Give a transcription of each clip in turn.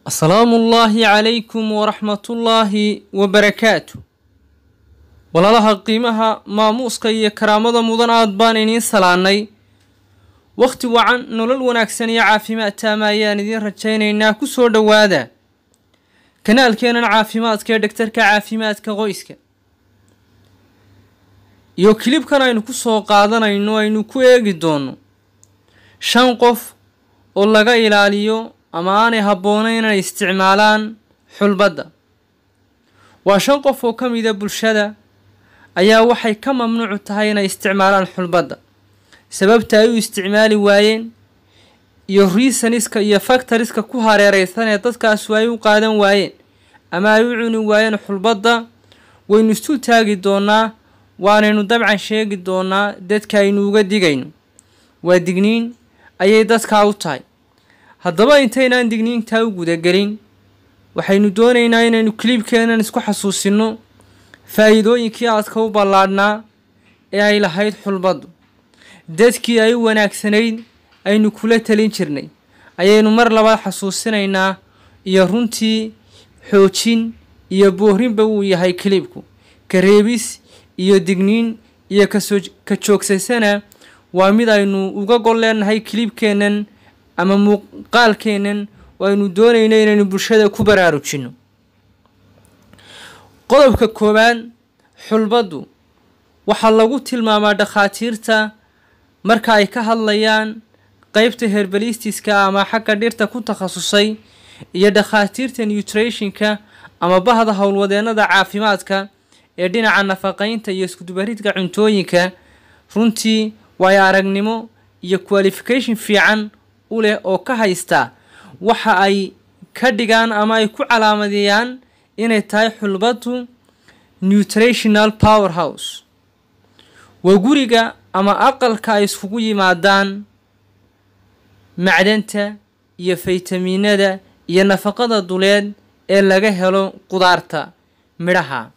asalaamu ullaahi calaykum waraxmatullaahi wabarakaatu walaalaha qiimaha maamuuska iyo karaamada mudan aad baan idiin salaannay wakhti wacan nolol wanaagsan iyo caafimaad taama ayaan idiin rajaynaynaa ku soo dhowaada kanaalkeenan caafimaadka ee dhegtarka caafimaadka qoyska iyo kilibkan aynu ku soo qaadanayno aynu ku eegi doono shan qof oo laga ilaaliyo ama aanay habboonayn inay isticmaalaan xulbadda waa shan qof oo ka mida bulshada ayaa waxay ka mamnuucu tahay inay isticmaalaan xulbadda sababta ay u isticmaali waayeen iyo reasoniska iyo factoriska ku hareereysan ee dadkaasu ay u qaadan waayeen ama ay u cuni waayeen xulbadda waynu isu taagi doonaa waanaynu dabcan sheegi doonaa dadka aynu uga digayno waa digniin ayay dadkaa u tahay haddaba intaynaan digniintaa u gudagelin waxaynu doonaynaa inaynu kiliibkeenan isku xasuusinno faa'iidooyinkii aadka u ballaadhnaa ee ay lahayd xulbaddu dadkii ay u wanaagsanayd aynu kula talin jirnay ayaynu mar labaad xasuusinaynaa iyo runtii xoojin iyo boorinba uu yahay kiliibku kareebis iyo digniin iyo kasoo ka joogsaysana waa mid aynu uga gol leenahay kiliibkeennan ama muuqaalkeennan oo aynu doonayno inaynu bulshada ku baraarujinno qodobka koowaad xulbaddu waxaa lagu tilmaamaa dhakhaatiirta marka ay ka hadlayaan qeybta herbalistiska ama xagga dhirta ku takhasusay iyo dhakhaatiirta nutrationka ama bahda howlwadeennada caafimaadka ee dhinaca nafaqaynta iyo iskudubaridka cuntooyinka runtii waayo aragnimo iyo qualification fiican u leh oo ka haysta waxa ay ka dhigaan ama ay ku calaamadeeyaan inay tahay xulbaddu nutrational power house waa guriga ama aqalka ay iskugu yimaadaan macdanta iyo faytamiinada iyo nafaqada duleed ee laga helo qudaarta midhaha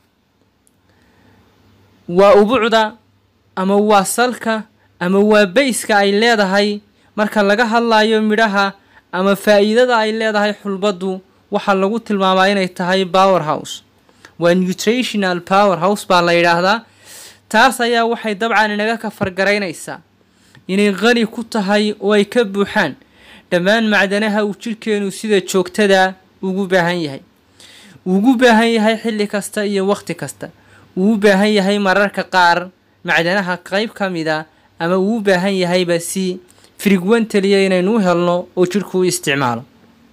waa ubucda ama waa salka ama waa bayska ay leedahay marka laga hadlayo midhaha ama faa'iidada ay leedahay xulbaddu waxaa lagu tilmaamaa inay tahay power house waa nutrational power house baa la yidhaahdaa taas ayaa waxay dabcan inaga kafargaraynaysaa inay qani ku tahay oo ay ka buuxaan dhammaan macdanaha uu jidhkeenu sida joogtada ugu baahan yahay ugu baahan yahay xilli kasta iyo wakhti kasta uu u baahan yahay mararka qaar macdanaha qeyb ka mida ama uu u baahan yahayba si frigwentaliya inaynu u helno oo jidhku u isticmaalo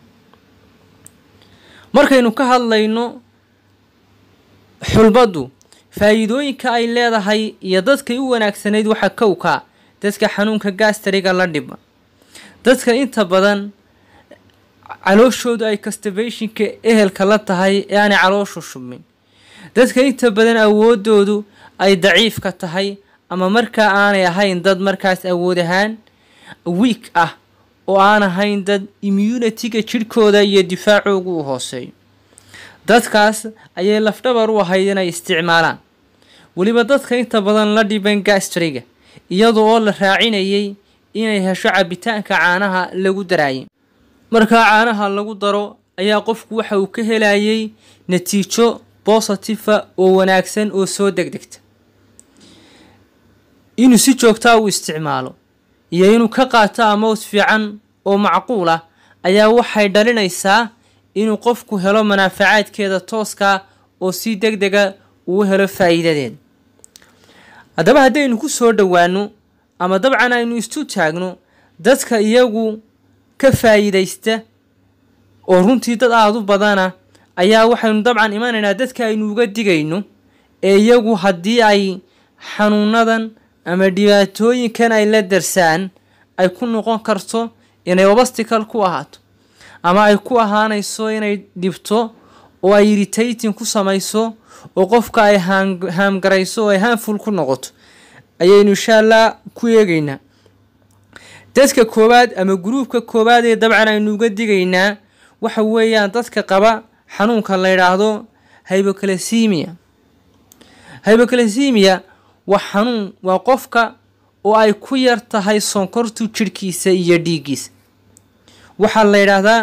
markaynu ka hadlayno xulbaddu faa'iidooyinka ay leedahay iyo dadkay u wanaagsanayd waxaa kowkaa dadka xanuunka gaastariga la dhiba dadka inta badan calooshoodu ay castabashinka ehelka la tahay ee aanay calooshu shubmin dadka inta badan awoodoodu ay daciifka tahay ama markaa aanay ahayn dad markaas awood ahaan wiik ah oo aan ahayn dad immunitiga jidhkooda iyo difaacoogu u hooseeyo dadkaas ayay lafdhabar u ahayd inay isticmaalaan weliba dadka inta badan la dhiban gastriga iyada oo la raacinayay inay hesho cabitaanka caanaha lagu daraayay markaa caanaha lagu daro ayaa qofku waxa uu ka helayay natiijo bositifa oo wanaagsan oo soo degdegta inuu si joogtaa u isticmaalo iyo inuu ka qaato amows fiican oo macquul ah ayaa waxay dhalinaysaa inuu qofku helo manaafacaadkeeda tooska oo si deg dega uu helo faa'iidadeeda haddaba haddaynu ku soo dhowaano ama dabcan aynu istu taagno dadka iyagu ka faa'iidaysta oo runtii dad aada u badana ayaa waxaynu dabcan imanaynaa dadka aynu uga digayno ee iyagu haddii ay xanuunadan ama dhibaatooyinkan ay la darsaan ay ku noqon karto inay obastikal ku ahaato ama ay ku ahaanayso inay dhibto oo ay irritating ku samayso oo qofka ay haamgarayso oo ay haanful ku noqoto ayaynu insha allah ku eegaynaa dadka koowaad ama gruubka koowaad ee dabcan aynu uga digaynaa waxa weeyaan dadka qaba xanuunka la yidhaahdo hyboclasemia hyboclasemia waa xanuun waa qofka oo ay ku yar tahay sonkortu jidhkiisa iyo dhiiggiisa waxaa la yidhaahdaa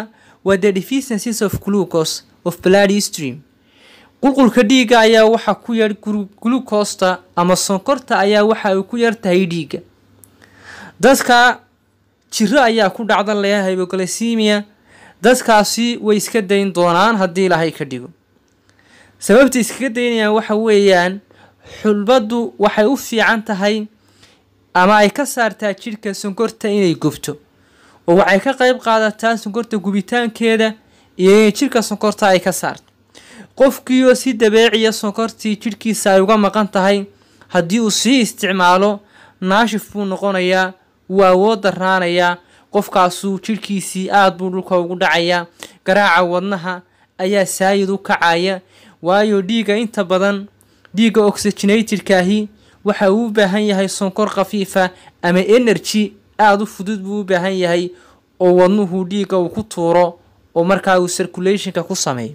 waa the deficiencies of glucose of blood stream qulqulka dhiigga ayaa waxa ku yar glucosta ama sonkorta ayaa waxa ay ku yar tahay dhiigga dadka jiro ayaa ku dhacda layaa hyboglacemia dadkaasi way iska dayn doonaan haddii ilaahay ka dhigo sababta iskaga daynayaan waxa weeyaan xulbaddu waxay u fiican tahay ama ay ka saartaa jidhka sonkorta inay gubto oo waxay ka qayb qaadataa sonkorta gubitaankeeda iyo inay jidhka sonkorta ay ka saarto qofkiioo si dabeeciya sonkortii jidhkiisa ay uga maqan tahay haddii uu sii isticmaalo naashif buu noqonayaa wuu awood daraanayaa qofkaasuu jidhkiisii aada buu dhulka ugu dhacayaa garaaca wadnaha ayaa saayid u kacaya waayo dhiigga inta badan dhiigga oxygenatedkaahi waxa uu u baahan yahay sonkor khafiifa ama energy aada u fudud buu u baahan yahay oo wadnuhu dhiigga uu ku tuuro oo markaa uu circulationka ku sameeyo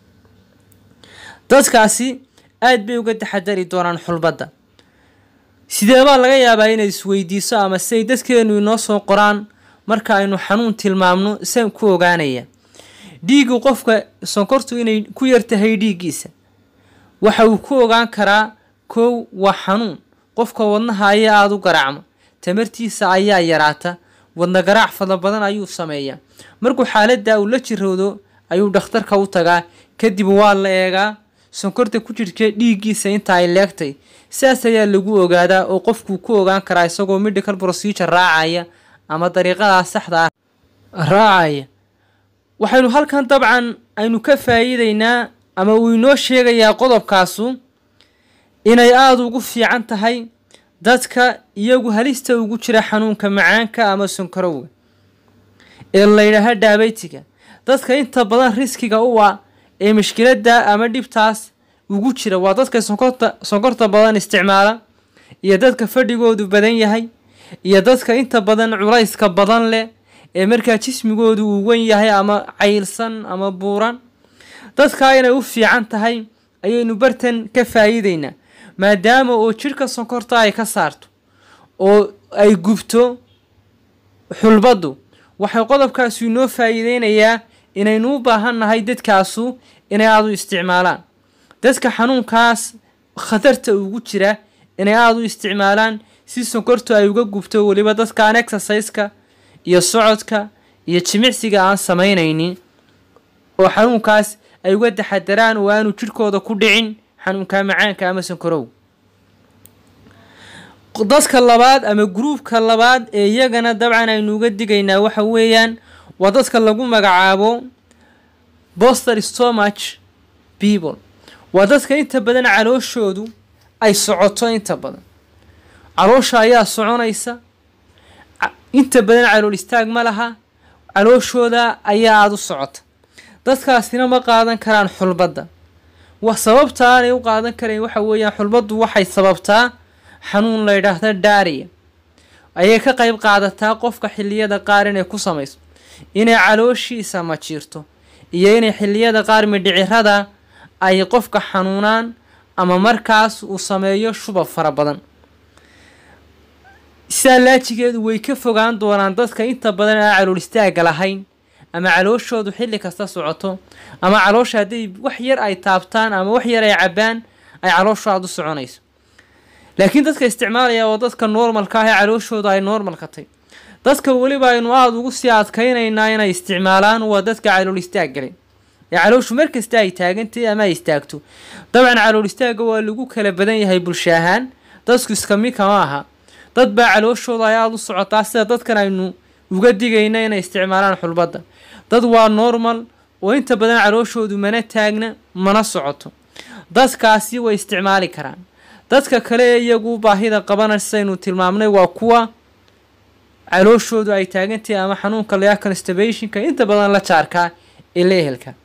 dadkaasi aada bay uga taxadari doonaan xulbadda sideebaa laga yaabaa inay isweydiiso ama siay dadkeenu inoo soo qoraan marka aynu xanuun tilmaamno saan ku ogaanaya dhiiggu qofka sonkortu inay ku yartahay dhiiggiisa waxa uu ku ogaan karaa kow waa xanuun qofka wadnaha ayaa aada u garaacma tamartiisa ayaa yaraata wadna garaac fadla badan ayuu sameeyaa markuu xaaladda uu la jiroodo ayuu dhakhtarka u tagaa kadib waa la eegaa sonkorta ku jirta dhiiggiisa inta ay leegtay sidaas ayaa lagu ogaadaa oo qofkuu ku ogaan karaa isagoo medical procedure raacaya ama dariiqadaa saxda ah raacaya waxaynu halkan dabcan aynu ka faa'iideynaa ama uu inoo sheegayaa qodobkaasu inay aada ugu fiican tahay dadka iyagu halista ugu jira xanuunka macaanka ama sonkorowga ee layidhaaha daabeytiga dadka inta badan riskiga u ah ee mushkiladda ama dhibtaas ugu jira waa dadka sonkorta sonkorta badan isticmaala iyo dadka fadhigoodu badan yahay iyo dadka inta badan culayska badan leh ee markaa jismigoodu uu wen yahay ama caylsan ama buuran dadkaa inay u fiican tahay ayaynu bartan ka faa'iideynaa maadaama oo jidhka sonkorta ay ka saarto oo ay gubto xulbaddu waxay qodobkaasu inoo faa'iideynayaa inaynu u baahan nahay dadkaasu inay aada u isticmaalaan dadka xanuunkaas khatarta ugu jira inay aada u isticmaalaan si sonkortu ay uga gubto weliba dadkaan exerciseka iyo socodka iyo jimicsiga aan samaynaynin oo xanuunkaas ay uga taxadaraan oo aanu jidhkooda ku dhicin xanuunka macaanka ama sonkorow dadka labaad ama gruubka labaad ee iyagana dabcan aynu uga digaynaa waxa weeyaan waa dadka lagu magacaabo boster stomach people waa dadka inta badan calooshoodu ay socoto inta badan caloosha ayaa soconaysa inta badan calool istaag ma laha calooshooda ayaa aada u socota dadkaasina ma qaadan karaan xulbadda wa sababta aanay u qaadan karayn waxa weeyaan xulbaddu waxay sababtaa xanuun la ydhaahda daariya ayay ka qayb qaadataa qofka xilliyada qaar inay ku samayso inay calooshiisa majiirto iyo inay xilliyada qaar midhicirada ay qofka xanuunaan ama markaas uu sameeyo shubab fara badan sidaa laajigeedu way ka fogaan doonaan dadka inta badan aan calool istaaga lahayn ama calooshoodu xilli kasta socoto ama caloosha hadday wax yar ay taabtaan ama wax yar ay cabbaan ay calooshu aada u soconayso laakiin dadka isticmaalaya oo dadka normalka ah ee calooshooda ay normalka tay dadka weliba aynu aada ugu sii adkaynaynaa inay isticmaalaan waa dadka calool istaag galay ee calooshu mar kasta ay taagantahy ama ay istaagto dabcan calool istaagga waa lagu kala badan yahay bulsho ahaan dadku iska mid kama aha dad baa calooshooda ay aada u socotaa sida dadkan aynu uga digayna inay isticmaalaan xulbadda dad waa normal oo inta badan calooshoodu mana taagna mana socoto dadkaasi way isticmaali karaan dadka kale ee iyagu baahida qabana sidaynu tilmaamnay waa kuwa calooshoodu ay taagantahay ama xanuunka layaa constibationka inta badan la jaarkaa ee la ehelka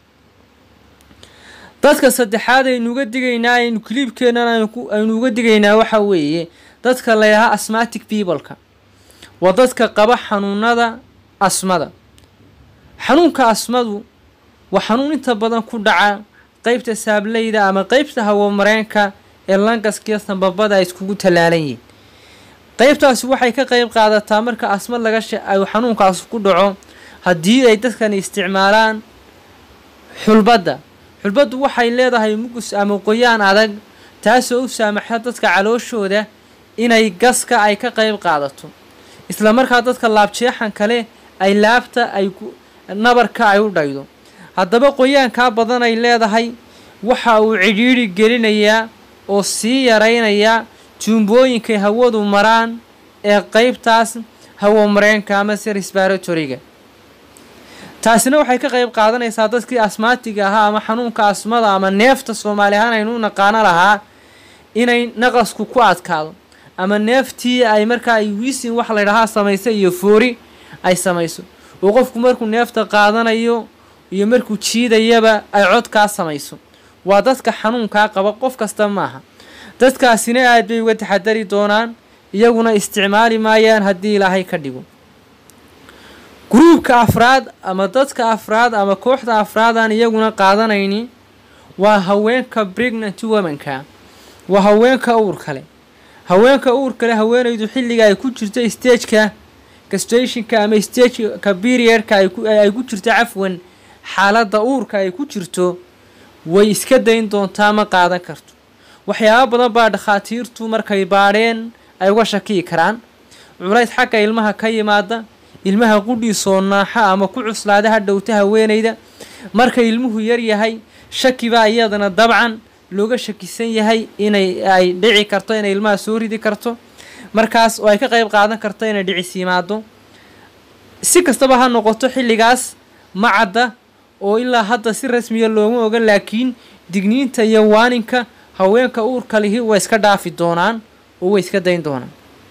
dadka saddexaad aynu uga digaynaa aynu kiliibkeenan aynu uga digaynaa waxa weeye dadka layahaa asmatic peopleka waa dadka qaba xanuunada asmada xanuunka asmadu waa xanuun inta badan ku dhaca qeybta saableyda ama qeybta hawamareenka ee langaskiyo sambabada ay iskugu tallaalan yihiin qeybtaasi waxay ka qeyb qaadataa marka asma laga ay xanuunkaas ku dhaco haddii ay dadkani isticmaalaan xulbadda xulbaddu waxay leedahay mugus ama qoyaan adag taasoo u saamaxa dadka calooshooda inay gaska ay ka qayb qaadato isla markaa dadka laabjeexan kale ay laabta ay nabarka ay u dhaydo haddaba qoyaankaa badan ay leedahay waxa uu cidhiidhi gelinayaa oo sii yaraynayaa tuumbooyinkay hawadu maraan ee qeybtaas hawo mareenka amase resbaratoriga taasina waxay ka qayb qaadanaysaa dadkii asmaatiga ahaa ama xanuunka asmada ama neefta soomaali ahaan aynu u naqaano lahaa inay naqasku ku adkaado ama neeftii ay markaa ay wiisin wax laydhahaa samayso iyo foori ay samayso oo qofku markuu neefta qaadanayo iyo markuu jiidayaba ay codkaa samayso waa dadka xanuunkaa qaba qof kasta maaha dadkaasina aad bay uga taxadari doonaan iyaguna isticmaali maayaan haddii ilaahay ka dhigo gruubka afraad ama dadka afraad ama kooxda afraadaan iyaguna qaadanayni waa haweenka pregnant womanka waa haweenka uur kale haweenka uur kale haweenaydu xilliga ay ku jirto stageka gastrationka ama stageka periodka ay ku jirto cafwan xaaladda uurka ay ku jirto way iska dayn doontaa ma qaadan karto waxyaabo badan baa dhakhaatiirtu markay baadheen ay uga shakiyi karaan culays xagga ilmaha ka yimaada ilmaha qudhiisoo naaxa ama ku cuslaada ha dhowta haweenayda marka ilmuhu yar yahay shakibaa iyadana dabcan looga shakisan yahay inay ay dhici karto inay ilmaha soo ridi karto markaas oo ay ka qayb qaadan karto inay dhicis yimaado si kastaba ha noqoto xilligaas ma cadda oo ilaa hadda si rasmiya looma oga laakiin digniinta iyo waaninka haweenka uurka lihi way iska dhaafi doonaan oo way iska dayn doonaan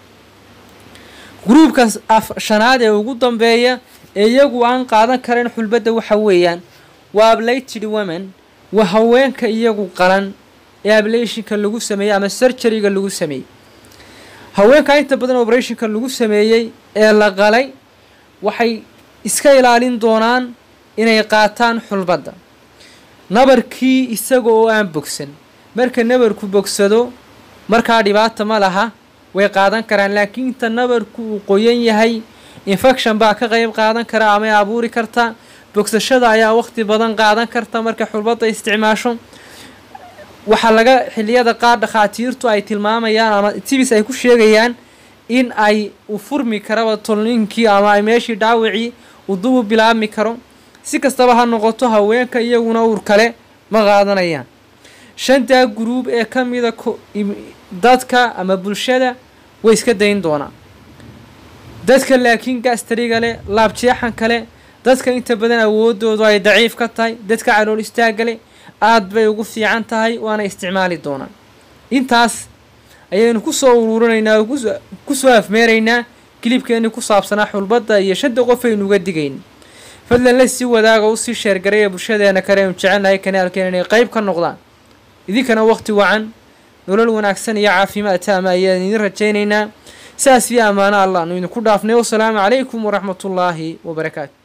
gruubka shanaad ee ugu dambeeya ee iyagu aan qaadan karan xulbadda waxa weeyaan waa ablated women waa haweenka iyagu qalan ee ablationka lagu sameeyey ama surgeryga lagu sameeyey haweenka inta badan operationka lagu sameeyey ee la qalay waxay iska ilaalin doonaan inay qaataan xulbadda nabarkii isaga oo aan bogsan marka nabarku bogsado markaa dhibaata ma laha way qaadan karaan laakiin inta nabarku uu qoyan yahay infection baa ka qayb qaadan kara amay abuuri karta bogsashada ayaa waqti badan qaadan karta markay xulbadda isticmaasho waxaa laga xiliyada qaar dhakhaatiirtu ay tilmaamayaan ama tibis ay ku sheegayaan in ay u furmi karaba tolninkii ama ay meeshii dhaawacii uu dubu bilaabmi karo si kastaba ha noqoto haweenka iyaguna uur kale ma qaadanayaan shantaa guruub ee ka mida dadka ama bulshada way iska dayn doonaan dadka laakiin gaastariga leh laabjeexan kale dadka inta badan awoodoodu ay daciif ka tahay dadka calool istaaga leh aada bay ugu fiican tahay waana isticmaali doonaan intaas ayaynu kusoo uruurinaynaa oo kusoo afmeeraynaa kilibkeenii ku saabsanaa xulbadda iyo shanta qof aynu uga digayn fadlan la sii wadaaga usii sheergaray ee bulshadeena kale aynu jecelnahay kanaalkeena inay qayb ka noqdaan idinkana waqti wacan nolol wanaagsan iyo caafimaad taama ayaan idin rajaynaynaa saas iyo ammaano allah anu idinku dhaafnay wasalaamu calaykum waraxmatullaahi wabarakaatu